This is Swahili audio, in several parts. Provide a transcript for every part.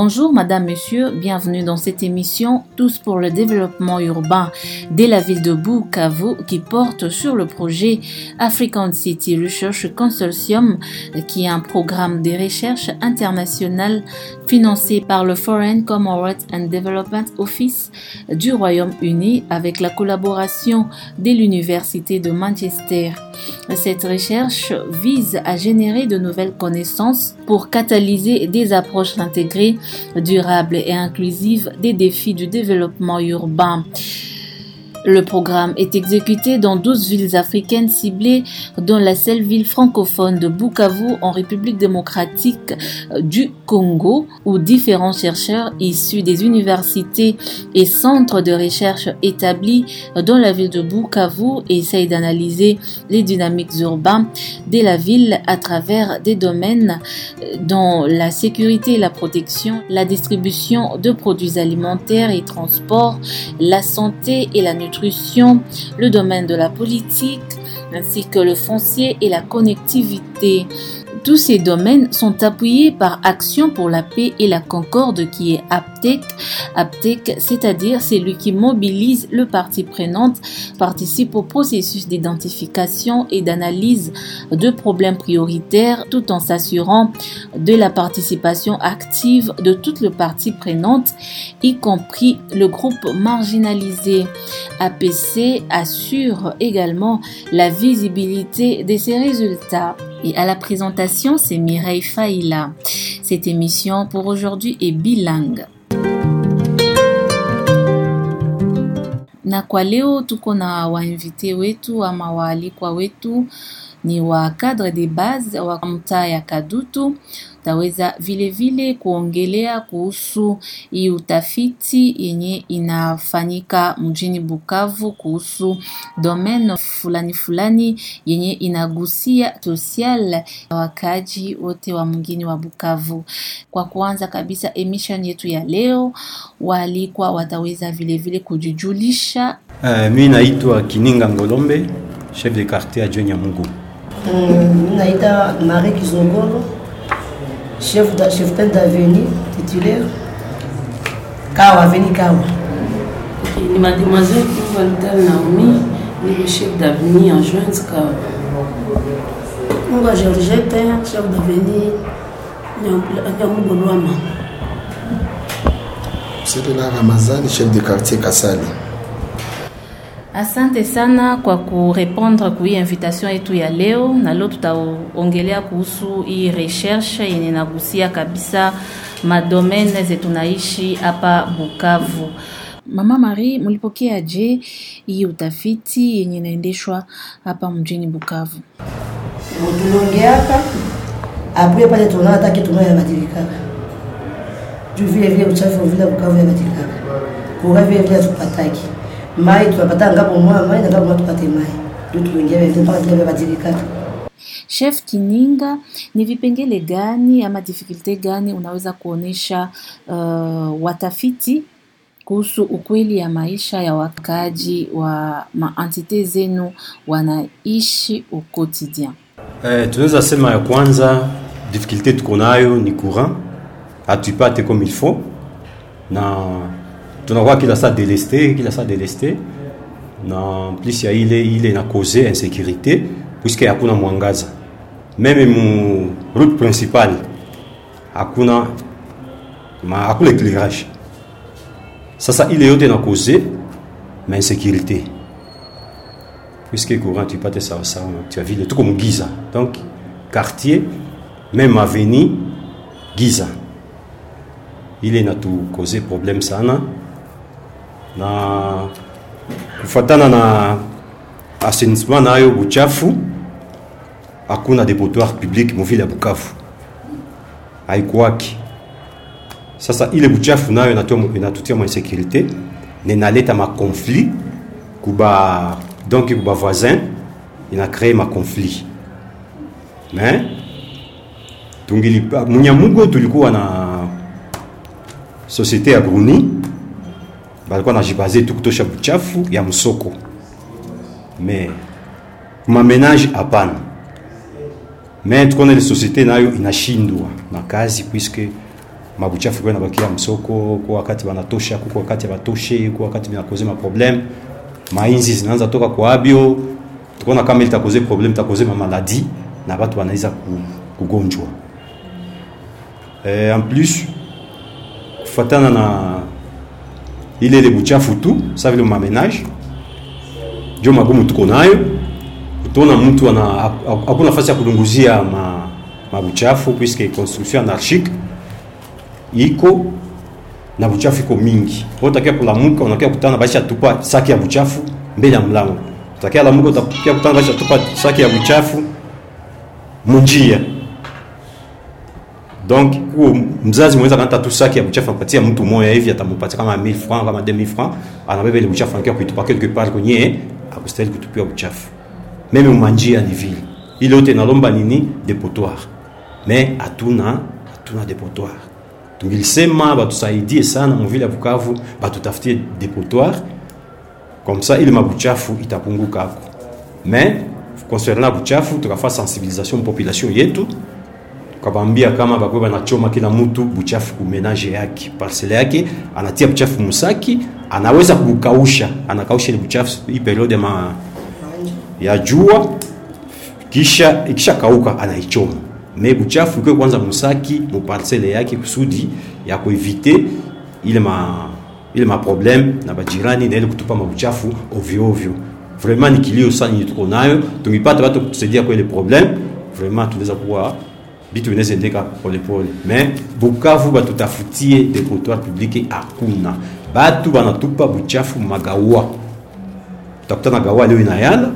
Bonjour Madame, Monsieur, bienvenue dans cette émission Tous pour le développement urbain de la ville de Bukavu qui porte sur le projet African City Research Consortium qui est un programme de recherche internationale financé par le Foreign Commonwealth and Development Office du Royaume-Uni avec la collaboration de l'Université de Manchester. Cette recherche vise à générer de nouvelles connaissances pour catalyser des approches intégrées, durables et inclusives des défis du développement urbain. Le programme est exécuté dans 12 villes africaines ciblées, dont la seule ville francophone de Bukavu en République démocratique du Congo, où différents chercheurs issus des universités et centres de recherche établis dans la ville de Bukavu essayent d'analyser les dynamiques urbaines de la ville à travers des domaines dont la sécurité et la protection, la distribution de produits alimentaires et transports, la santé et la nutrition le domaine de la politique, ainsi que le foncier et la connectivité. Tous ces domaines sont appuyés par Action pour la paix et la concorde qui est APTEC. APTEC, c'est-à-dire celui qui mobilise le parti prenante, participe au processus d'identification et d'analyse de problèmes prioritaires tout en s'assurant de la participation active de toutes les parties prenantes, y compris le groupe marginalisé. APC assure également la visibilité de ces résultats. Et à la présentation, c'est Mireille Faïla. Cette émission pour aujourd'hui est bilingue. Na kwa leo tuko na wainvite wetu ama waalikwa wetu ni wa cadre de base wa mtaa ya Kadutu. Taweza vile vile kuongelea kuhusu hii utafiti yenye inafanyika mjini Bukavu kuhusu domaine fulani fulani yenye inagusia social wakaji wote wa mgini wa Bukavu. Kwa kuanza kabisa emission yetu ya leo, waalikwa wataweza vile vile kujijulisha. Uh, mi naitwa Kininga Ngolombe, chef de quartier adjoint Nyamugu. Mm, naita Marie Kizongolo, chef da, chef d'avenue titulaire Kawa Avenue Kawa. Ok, ni mademoiselle Valentine Naomi, ni le chef d'avenue en jointe Kawa. Munga Georgette, chef d'avenue Nyamugolwama. Sedela Ramazani, chef de quartier Kasali. Asante sana kwa kurepondre ku hii invitation yetu ya leo, na leo tutaongelea kuhusu hii recherche yenye nagusia kabisa madomene zetu naishi hapa Bukavu. Mama Marie, mlipokea je hii utafiti yenye inaendeshwa hapa mjini Bukavu? Tuliongeaka apre pale tunaona hata kitu moja yabadilikaka juu vile vile uchafu vile Bukavu yabadilikaka kura vile vile tupataki mai tunapata ngapo mwa mai na ngapo mwa tupate mai ndio tuliingia vile mpaka vile vibadilikaka Chef Kininga, ni vipengele gani ama difficulte gani unaweza kuonesha uh, watafiti kuhusu ukweli ya maisha ya wakaaji wa maentite zenu wanaishi au quotidien? Eh, tunaweza sema ya kwanza difficulté tuko nayo ni courant, hatuipate comme il faut na tunakuwa kila saa délesté kila saa délesté na plus ya ile ile na cause insécurité puisque hakuna mwangaza meme mu route principale hakuna ma, hakuna éclairage sasa ile yote na cause ma insécurité puisque courant tuipate sawa sawa tu as vile tuko mugiza donc quartier même avenue giza ile inatukoze problème sana na kufatana na assainissement nayo buchafu hakuna depotoir public muvile ya Bukavu haikuwaki. Sasa ile buchafu nayo inatua- inatutia mwa insécurité na inaleta makonflit kuba donc kuba voisin ina créer makonflit mais tungilipa Munyamugo tulikuwa na société ya Bruni balikuwa najibaze tu kutosha buchafu ya msoko me mamenage hapana me tukaona ile société nayo inashindwa na kazi puisque mabuchafu kwa nabakia msoko kwa wakati wanatosha kwa wakati batoshe kwa wakati binakoze ma problem mainzi zinaanza toka kwa abio tukaona kama itakoze problem itakoze ma maladie na watu wanaweza ku- kugonjwa eh, en plus kufatana na ile ile buchafu tu sa vile mamenage ndio magumu tuko nayo utaona mtu ana hakuna nafasi ya kulunguzia ma mabuchafu puisque construction anarchique iko na buchafu iko mingi utakia kulamuka unakia kutana baisha tupa saki ya buchafu mbele ya mlango utakia lamuka utakia kutana baisha tupa saki ya buchafu munjia donc kuo mzazi mwenza kanata tu saki ya buchafu anapatia mtu moya hivi atampatia kama 1000 francs kama 2000 francs anabeba ile buchafu anakia kuitupa quelque part kwenye akustahili kutupia buchafu meme umanjia ni vile ile yote inalomba nini depotoir mais hatuna hatuna depotoir tungilisema batusaidie sana muvile ya Bukavu batutafutie depotoir comme ça ile mabuchafu itapunguka ako mais concernant buchafu tukafaa sensibilisation population yetu tukabambia kama bakwe banachoma kila mtu buchafu kumenage yake parcele yake anatia buchafu musaki anaweza kukausha anakausha ile buchafu hii periode ya ma ya jua kisha ikisha kauka anaichoma me buchafu ikiwe kwanza musaki muparcele yake kusudi ya kuevite ile ma ile ma problem na bajirani na ile kutupa mabuchafu ovyo ovyo vraiment ni kilio sana yenye tuko nayo tungipata watu kutusaidia kwa ile problem vraiment tunaweza kuwa bitu vinaweza endeka polepole me bukavu batutafutie depotoir publique hakuna batu banatupa buchafu magawa utakutana gawa leo inayala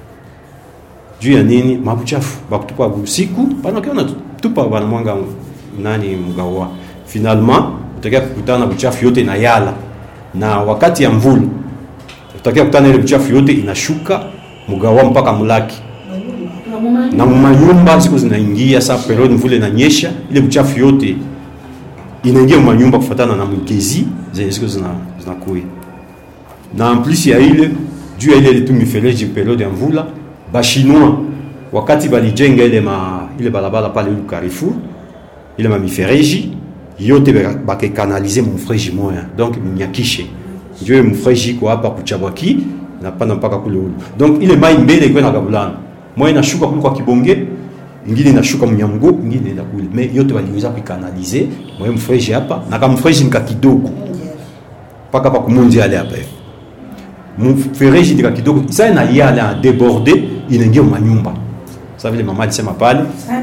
juu ya nini mabuchafu bakutupa usiku banakiona tupa banamwanga nani mgawa finalement utakia kukutana na buchafu yote na yala na wakati ya mvula utakia kukutana ile buchafu yote inashuka mgawa mpaka mulaki na manyumba siku zinaingia saa periode mvula inanyesha ile buchafu yote inaingia manyumba kufatana na mgezi zenye siku zina zinakuya na en plus ya ile juu ya ile ile tu mifereji periode ya mvula bashinois wakati balijenga ile ma ile balabala pale ile Carrefour ile ma mifereji yote bakekanalize mufreji moya donc mnyakishe ndio mufreji kwa hapa kuchabwaki napanda mpaka kule ulu donc ile mai mbele iko na gabulana moya inashuka kule kwa kibonge ingine inashuka mnyamgo ingine inaenda kule mais yote waliweza kuikanalize moya mufreji hapa na kama mufreji nika kidogo mpaka hapa kumunzi ale hapa hivi mfereji nika kidogo sasa ina yale a déborder inaingia manyumba sasa vile mama alisema pale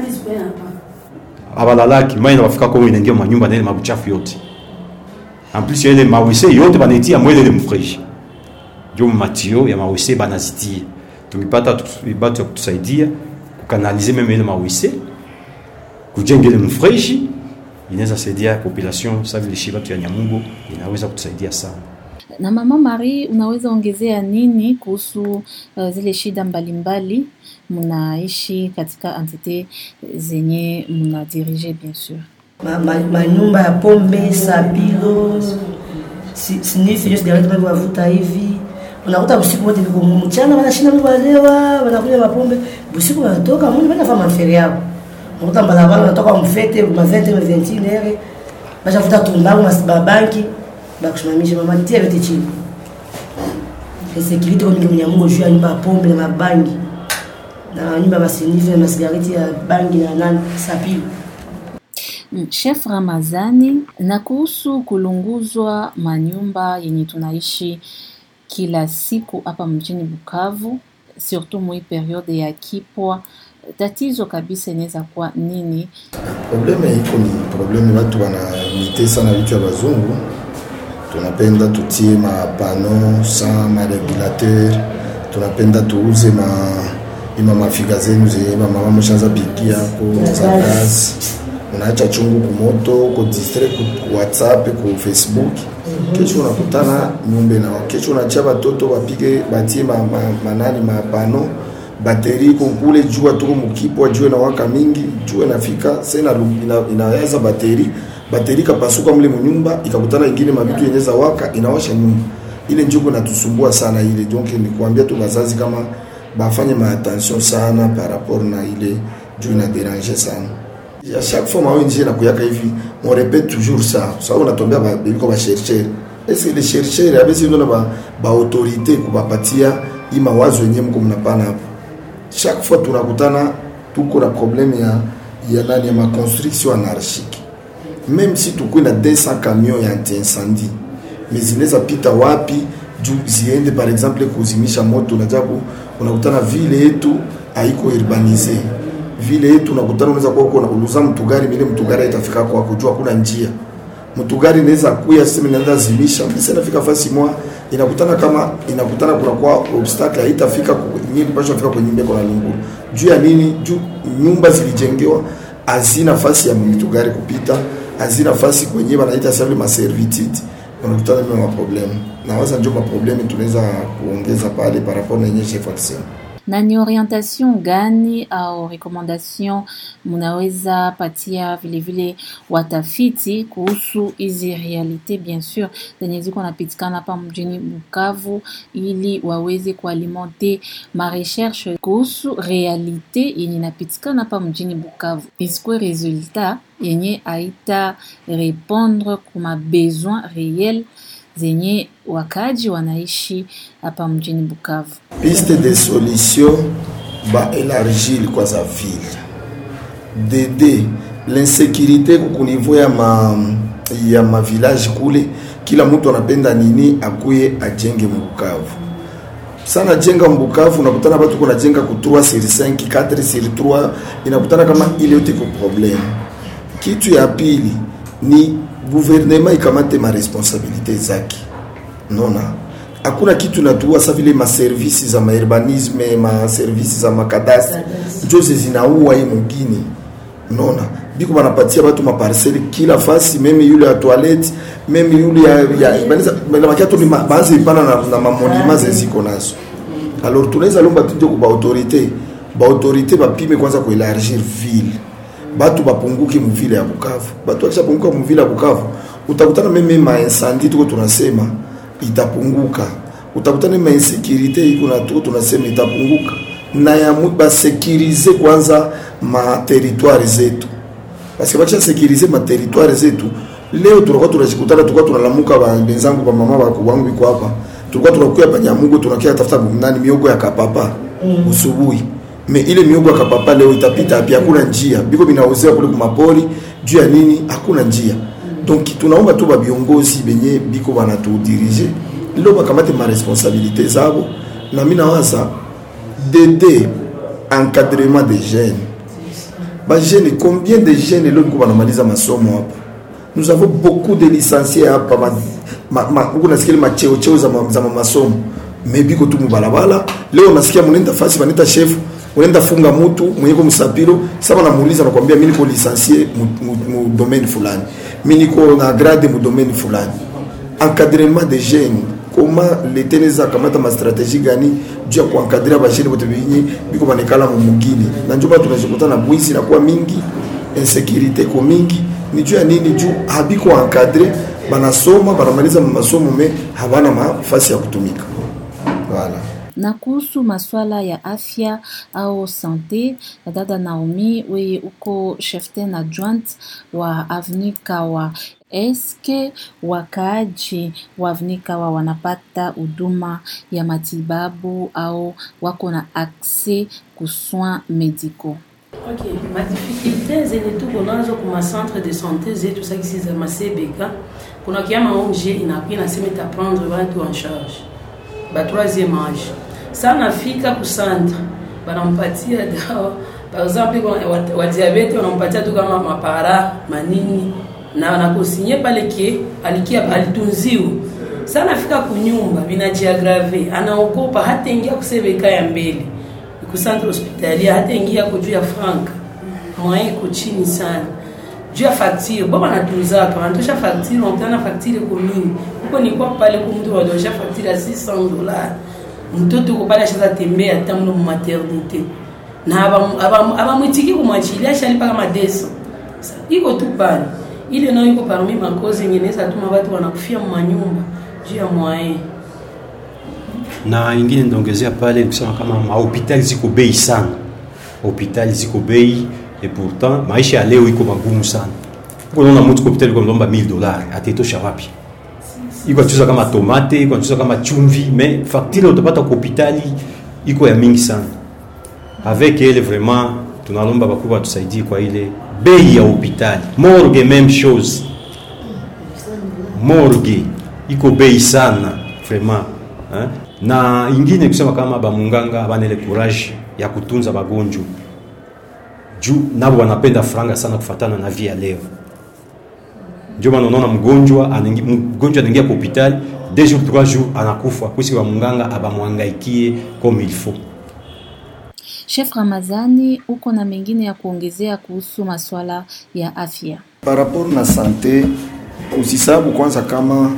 abalalaki mai na wafika kwa inaingia manyumba na ile mabuchafu yote en plus ile mawese yote banaitia mwele ile mfereji ndio matio ya mawese banazitia tukipata batu ya kutusaidia kukanalize meme ile mawese kujenga ile mfereji inaweza saidia population sasa vile shi batu ya Nyamungo inaweza kutusaidia sana na mama Marie, unaweza ongezea nini kuhusu uh, zile shida mbalimbali mnaishi katika entite zenye mnadirige bien sûr? manyumba ma, ma ya pombe sabilo sinifi just direct mambo wavuta hivi unakuta usiku wote viko mchana wanashinda mtu walewa wanakunywa mapombe usiku wanatoka mimi bana fama mferi yao unakuta barabara wanatoka mfete ma 20 ma 21 heure bashafuta tumbangu mabanki bakusimamisha mama tia vyote chini insécurité kwa mingi mnyamungo juu ya nyumba ya pombe na mabangi na nyumba ya masinifu na masigareti ya bangi na nani sapili Chef Ramazani, na kuhusu kulunguzwa manyumba yenye tunaishi kila siku hapa mjini Bukavu, surtout mwi periode ya kipwa, tatizo kabisa inaweza kuwa nini? Probleme iko ni probleme, watu wanamite sana vitu ya bazungu tunapenda tutie mapano sa maregulateur tunapenda tuuze ma ima mafika zenu zenye mama mshaanza pigia ko za kazi unaacha chungu kumoto ko distract ku WhatsApp ku Facebook kesho unakutana nyumba na kesho unaacha watoto wapige batie ma, ma, manani mapano bateri kule jua tuko mkipwa jua na waka mingi jua nafika sasa ina, inaweza bateri bateri kapasuka mle mnyumba ikakutana ingine mabitu yenye za waka inawasha nyumba ile njuko natusumbua sana ile donc ni kuambia tu bazazi kama bafanye ma attention sana par rapport na ile juu ina déranger sana à chaque fois ma ONG nakuyaka hivi on répète toujours ça ça on atombea ba biko ba chercheur est-ce que les chercheurs abesi ndo ba ba autorité kubapatia hii mawazo yenyewe mko mnapana hapo chaque fois tunakutana tuko na problème ya ya nani ya ma construction anarchique même si tukuwe na 200 camions ya anti-incendie mais zinaweza pita wapi juu ziende par exemple kuzimisha moto unajabu unakutana vile yetu haiko urbanize vile yetu unakutana unaweza kuwa kuna uluza mtugari mile mtugari itafika kwa kujua kuna njia mtugari inaweza kuya sema inaanza zimisha mimi nafika fasi mwa inakutana kama inakutana kuna kwa obstacle haitafika nyingi pasha fika kwenye nyumba kuna lunguru juu ya nini juu nyumba zilijengewa hazina nafasi ya mtugari kupita hazina nafasi kwenye wanaita sasa ma servitude unakutana na maproblemu na waza ndio maproblemu tunaweza kuongeza pale par rapport na yenye chef alisema na ni orientation gani au recommendation mnaweza patia vilevile watafiti kuhusu hizi realite bien sur zenye ziko napitikana hapa mjini Bukavu, ili waweze kualimenter ma recherche kuhusu realite yenye napitikana hapa mjini Bukavu, isikuwe resultat yenye aita répondre kuma besoin réel zenye wakaji wanaishi hapa mjini Bukavu. piste de solution ba élargir kwa za ville dede l'insécurité ku niveau ya ma ya ma village kule kila mtu anapenda nini akuye ajenge mbukavu sana jenga mbukavu unakutana watu kuna jenga ku 3 sur 5 4 sur 3 inakutana kama ile yote ko problème kitu ya pili ni gouvernement ikamate ma responsabilité zake nona hakuna kitu natua sa vile maservisi za maurbanisme maservisi za makadastre njoze zinaua hii mugini nona biko banapatia batu maparcele kila fasi meme yule ya toilette meme yule ya, ya banaweza banabakia tu ni ma- baanze ipana na, na mamonima zeziko nazo alors tunaweza lomba tu ndio kwa autorité ba autorité bapime kwanza kuelargir ville batu bapunguke muvile ya Bukavu batu wakishapunguka muvile ya Bukavu utakutana meme ma incendie tuko tunasema itapunguka utakutana ma insécurité iko na tuko tunasema itapunguka na ya mu- basekirize kwanza ma territoire zetu parce que bakisha sekirize ma territoire zetu leo tunakuwa tunajikutana tulikuwa tunalamuka ba- benzangu ba mama bako wangu iko hapa tulikuwa tunakuya panyamugo tunakia tafuta nani miogo ya kapapa usubuhi me ile miogo ya kapapa leo itapita api hakuna njia biko binauzea kule kumapori juu ya nini hakuna njia donc tunaomba tu babiongozi benye biko banatudirige leo bakamate ma responsabilité zabo na mi nawaza dede encadrement des jeunes bajene combien de jeunes leo biko banamaliza masomo hapa nous avons beaucoup de licenciés hapa ma, ma, ma, huku nasikia ile macheocheo za, ma, za ma masomo me biko tu mubalabala leo nasikia munenda fasi baneta chef unaenda funga mutu mwenyeko msapiro sasa namuuliza nakwambia mimi niko licencié mu, mu, mu domaine fulani mimi niko na grade mu domaine fulani encadrement des jeunes comment leta inaweza kamata mastratégie gani juu ya kuankadria bajene bote benye biko banekala mu mugini na njo batu tunajikuta na bwizi nakuwa mingi insécurité ko mingi ni juu ya nini juu habiko encadre banasoma banamaliza masomo me habana mafasi ya kutumika voilà. na kuhusu maswala ya afya au sante, dada Naomi, wewe uko cheftain adjoint wa Avenue Kawa, eske wakaaji wa Avenue Kawa wanapata huduma ya matibabu au wako na accès ku soins médicaux? Ok, madifficulté zenye tuko nazo kuma centre de santé zetu sakisi za masebeka kuna kiama ONG inakuwa inasema itaprendre watu en charge ba troisième âge sa nafika ku centre banampatia dawa par exemple kwa wa- wa diabete wanampatia tu kama mapara manini na wanakosinye pale kie alikia alitunziwa sa nafika kunyumba vinajiagrave anaogopa hata ingia kusebeka ya mbele ku centre hospitalier hata ingia ko juu ya franka moyen iko chini sana juu ya facture bo banatunzaka wanatosha facture wanakutana na facture iko mingi huko nilikuwa pale ku mtu wadosha facture ya 600 dollars mtoto uko pale ashaza tembea hata mlo mu maternité na abamwitiki aba, aba abamwitiki kumwachilia ashalipa kama 200 Sa- iko tu pale ile nayo iko parmi makozi yenye inaweza tuma watu wanakufia manyumba juu ya moyen na ingine ndaongezea pale kusema kama mahopitali ziko bei sana, hospitali ziko bei et pourtant maisha ya leo iko magumu sana uko naona mtu kwa hospitali kwa mlomba 1000 dollars atetosha wapi iko atuza kama tomate iko atuza kama chumvi mais facture utapata kwa hospitali iko ya mingi sana avec elle vraiment tunalomba bakubwa watusaidie kwa ile bei ya hospitali morgue même chose morgue iko bei sana vraiment eh? na ingine kusema kama bamunganga abana ile courage ya kutunza bagonjwa juu nabo wanapenda franga sana kufatana na via leo ndio maana unaona mgonjwa anaingi- mgonjwa anaingia kwa hospitali deux jours trois jours anakufa kusi wa munganga abamwangaikie comme il faut Chef Ramazani, uko na mengine ya kuongezea kuhusu masuala ya afya? par rapport na sante usisabu kwanza kama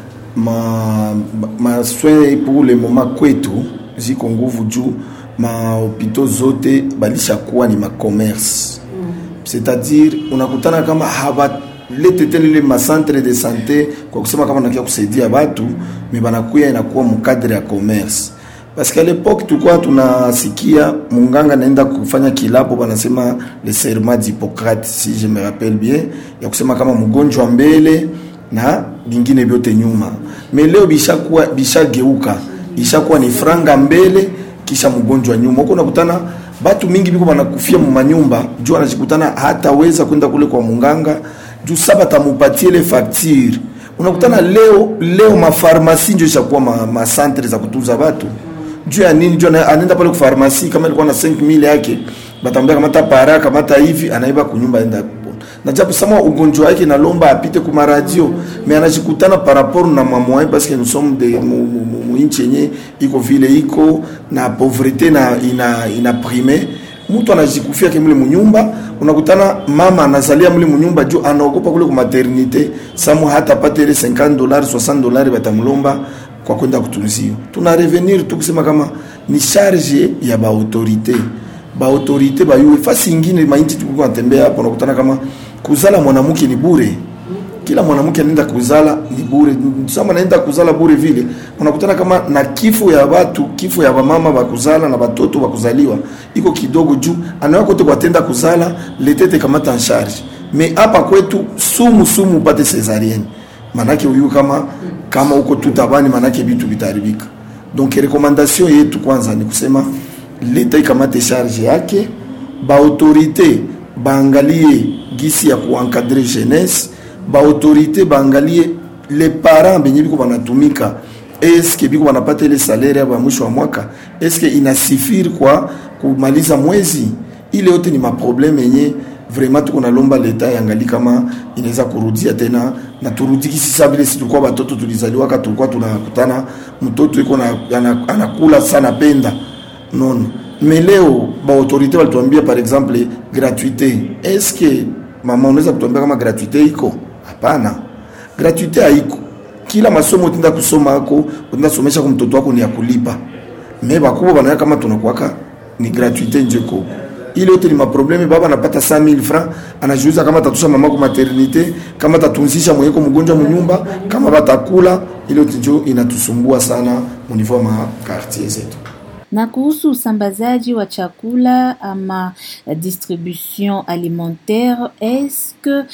ma, ma soin pour le moment kwetu ziko nguvu juu mahopito zote balishakuwa ni macommerce c'est-à-dire unakutana kama habalete tena ile macentre de sante kwa kusema kama nakia kusaidia watu me banakuya inakuwa mukadre ya commerce parce qu'à l'époque tulikuwa tunasikia munganga naenda kufanya kilapo banasema le serment d'Hippocrate si je me rappelle bien ya kusema kama mgonjwa mbele na vingine vyote nyuma me leo bishakuwa bishageuka ishakuwa ni franga mbele kisha mgonjwa nyuma huko unakutana batu mingi biko banakufia mumanyumba juu anajikutana hataweza kwenda kule kwa munganga juu saba tamupatie ile facture unakutana leo leo mafarmasi ndio ishakuwa ma, ma centre za kutunza watu juu ya nini juu ana- anaenda pale kufarmasi kama ilikuwa na 5000 yake batambia kamata para kamata hivi anaiba kunyumba enda kupona na japo sama ugonjwa wake nalomba apite kuma radio mais anajikutana par rapport na mamoi parce que nous sommes de mu, mu, mu, mu inchi yenye iko vile iko na pauvreté na ina ina prime mtu anajikufia kimule munyumba unakutana mama anazalia mule munyumba juu anaogopa kule ku maternité samu hata pate ile 50 dollars 60 dollars batamlomba kwa kwenda kutunziwa tuna revenir tu kusema kama ni charge ya baautorité baautorité bayue fasi ingine mainchi tulikuwa natembea hapo unakutana kama kuzala mwanamke ni bure kila mwanamke anaenda kuzala ni bure sama anaenda kuzala bure vile unakutana kama na kifo ya watu kifo ya wamama bakuzala na batoto bakuzaliwa iko kidogo juu anawa kote kwatenda kuzala letete kamata en charge me hapa kwetu sumu sumu upate cesarienne manake uyu kama kama uko tu tabani manake vitu vitaharibika donc recommandation yetu kwanza ni kusema leta ikamate charge yake baautorité baangalie gisi ya kuencadre jeunesse baautorité baangalie les parents benye biko banatumika eske biko banapata ile salaire ya mwisho wa mwaka eske inasifiri kwa kumaliza mwezi ile yote ni maprobleme yenye vraiment tuko nalomba leta yangali kama inaweza kurudia tena na turudiki sisa vile si tulikuwa batoto tulizaliwaka tulikuwa tunakutana mtoto iko na ana- anakula sana penda non mais leo baautorité walituambia par exemple gratuité est-ce que mama unaweza kutuambia kama gratuité iko hapana gratuité haiko kila masomo utenda kusoma ako utenda somesha kwa mtoto wako ni ya kulipa me bakubwa banaya kama tunakuwaka ni gratuité njo iko huko. ile yote ni maprobleme baba anapata 5000 francs anajiuza kama tatusha mama kwa maternité kama tatunzisha mwenyeko mgonjwa munyumba kama batakula ile yote njo inatusumbua sana munivou ma quartier zetu Na kuhusu usambazaji wa chakula ama eh, distribution alimentaire, est-ce que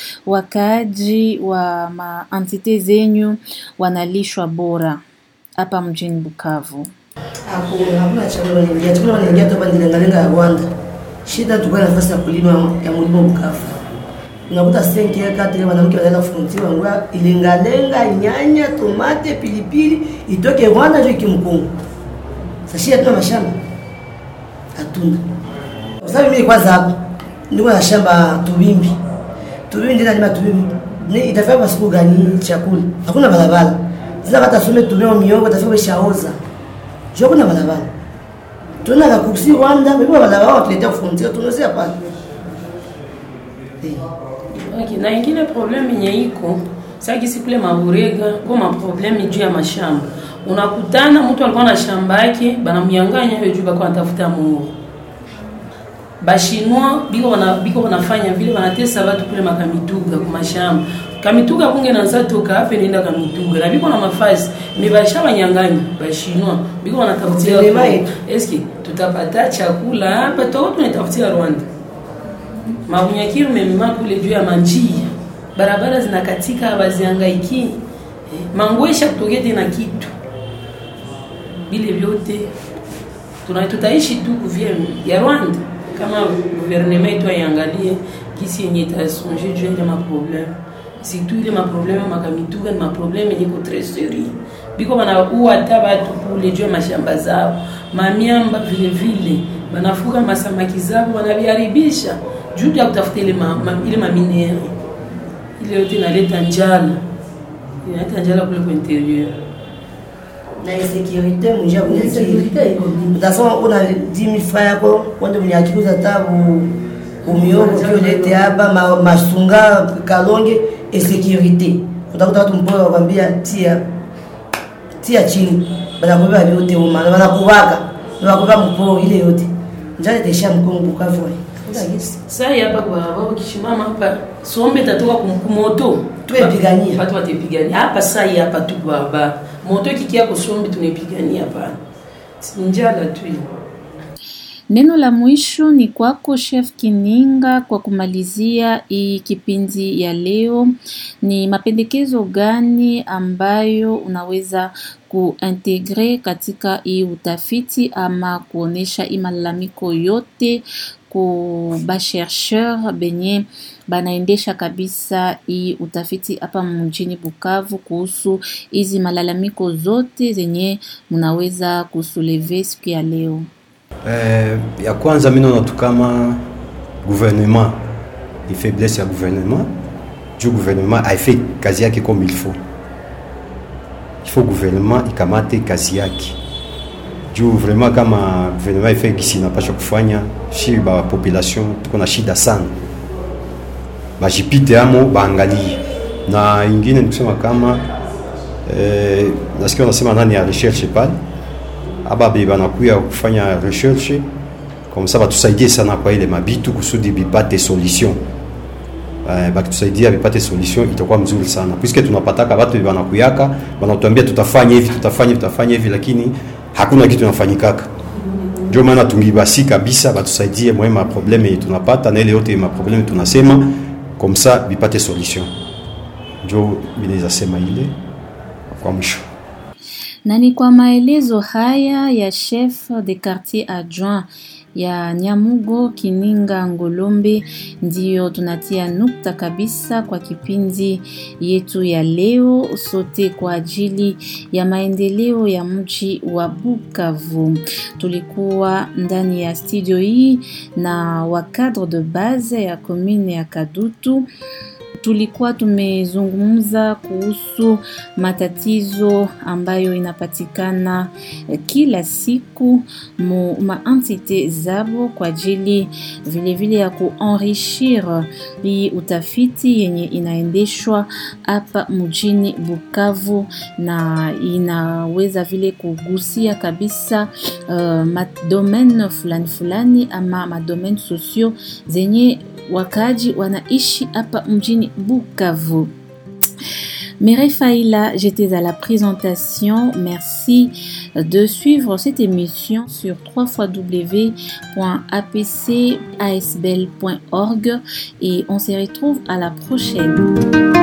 wakaaji wa maentite zenyu wanalishwa bora hapa mjini Bukavu? Hakuna, hakuna chakula wanaingia. Chakula wanaingia tu hapa ni lengalenga ya Rwanda. Shida tuko na nafasi ya kulima ya mlimo Bukavu. Unakuta senki ya kati wanawake wanaenda frontier wangua ilengalenga, nyanya, tomate, pilipili itoke Rwanda ndio ikimkungu. Sasa shida tuna mashamba. Hatuna. Kwa sababu mimi kwanza hapo niko na shamba Tubimbi. Tubimbi ndio nalima Tubimbi. Ni itafaa kwa siku gani chakula? Hakuna barabara. Sasa hata some tumeo miongo itafaa ishaoza. Sio kuna barabara. Tuna la kuksi Rwanda, mbona barabara watuletea frontier tunazia pale. Eh. Okay, na ingine problème yenye iko sakisi kule maburega ko maprobleme juu ya mashamba unakutana mtu alikuwa na shamba yake banamnyanganya hiyo juu bako anatafuta mungu bashinwa biko wana, biko wanafanya vile wanatesa watu kule makamituga kumashamba kamituga kunge nanza toka hapa inaenda kamituga na biko na mafasi me basha banyanganya bashinwa biko wanatafutia Vilema yetu. eske tutapata chakula hapa toko tunatafutia Rwanda Mabunyakiri umemema kule juu ya manjia, barabara zinakatika, bazihangaiki eh, mangwesha kutokea tena kitu bile vyote tuna tutaishi tu kuvia ya Rwanda kama gouvernement yetu aiangalie kisi yenye itasonge juu ya ile maprobleme surtout ile maprobleme makamituka ni maprobleme yenye ko très sérieux biko banaua hata batu kule juu ya mashamba zao mamiamba vile vile banafuka masamaki zao banaviharibisha juu ya kutafuta ile ma, ma, ile maminere ile yote inaleta njala inaleta njala kule kwa interieur na insécurité munjia Insécurité bunyakiri iko mingi. utasema una 10000 francs yako wende bunyakiri uzata bu umiogo kiolete hapa ma- masunga kalonge insécurité utakuta watu mpoa wakwambia tia tia chini banakubeba vyote umana banakubaka banakubeba mpoo ile yote njale tesha mkongo bukavu sai hapa kwa baba kishimama hapa sombe tatoka kum- kumoto Tuepigania. watu watepigania hapa sai hapa tu baba moto kikia kusombe tunepigania hapa njala tu Neno la mwisho ni kwako Chef Kininga, kwa kumalizia hii kipindi ya leo, ni mapendekezo gani ambayo unaweza kuintegre katika hii utafiti ama kuonesha hii malalamiko yote ku bashercheur benye banaendesha kabisa hii utafiti hapa mjini Bukavu kuhusu hizi malalamiko zote zenye mnaweza kusuleve siku ya leo? Eh, ya kwanza mi naona tu kama gouvernement ni faiblesse ya gouvernement juu gouvernement haifai kazi yake comme il faut il faut gouvernement ikamate kazi yake juu vraiment kama gouvernement ifai gisi inapasha kufanya shi ba population tuko na shida sana bajipite amo baangalie na ingine ni kusema kama eh, nasikia wanasema nani ya recherche pale ababe banakuya kufanya recherche comme ça batusaidie sana kwa ile mabitu kusudi bipate solution eh, bakitusaidia bipate solution itakuwa mzuri sana puisque tunapataka batu banakuyaka banatuambia tutafanya hivi tutafanya hivi tutafanya hivi lakini hakuna kitu inafanyikaka ndio maana tungibasi kabisa batusaidie mwe maprobleme yenye tunapata na ile yote maprobleme tunasema comme ça bipate solution njo binaweza sema ile kwa mwisho Na ni kwa maelezo haya ya chef de quartier adjoint ya Nyamugo Kininga Ngolombe ndiyo tunatia nukta kabisa kwa kipindi yetu ya leo, sote kwa ajili ya maendeleo ya mji wa Bukavu. Tulikuwa ndani ya studio hii na wa cadre de base ya commune ya Kadutu tulikuwa tumezungumza kuhusu matatizo ambayo inapatikana eh, kila siku mu maentite zabo kwa ajili vilevile ya kuenrichir hii utafiti yenye inaendeshwa hapa mjini Bukavu na inaweza vile kugusia kabisa uh, madomaine fulani fulani ama madomaine sociaux zenye wakaaji wanaishi hapa mjini Bukavu. Mireille Faïla, j'étais à la présentation. Merci de suivre cette émission sur www.apcasbel.org et on se retrouve à la prochaine.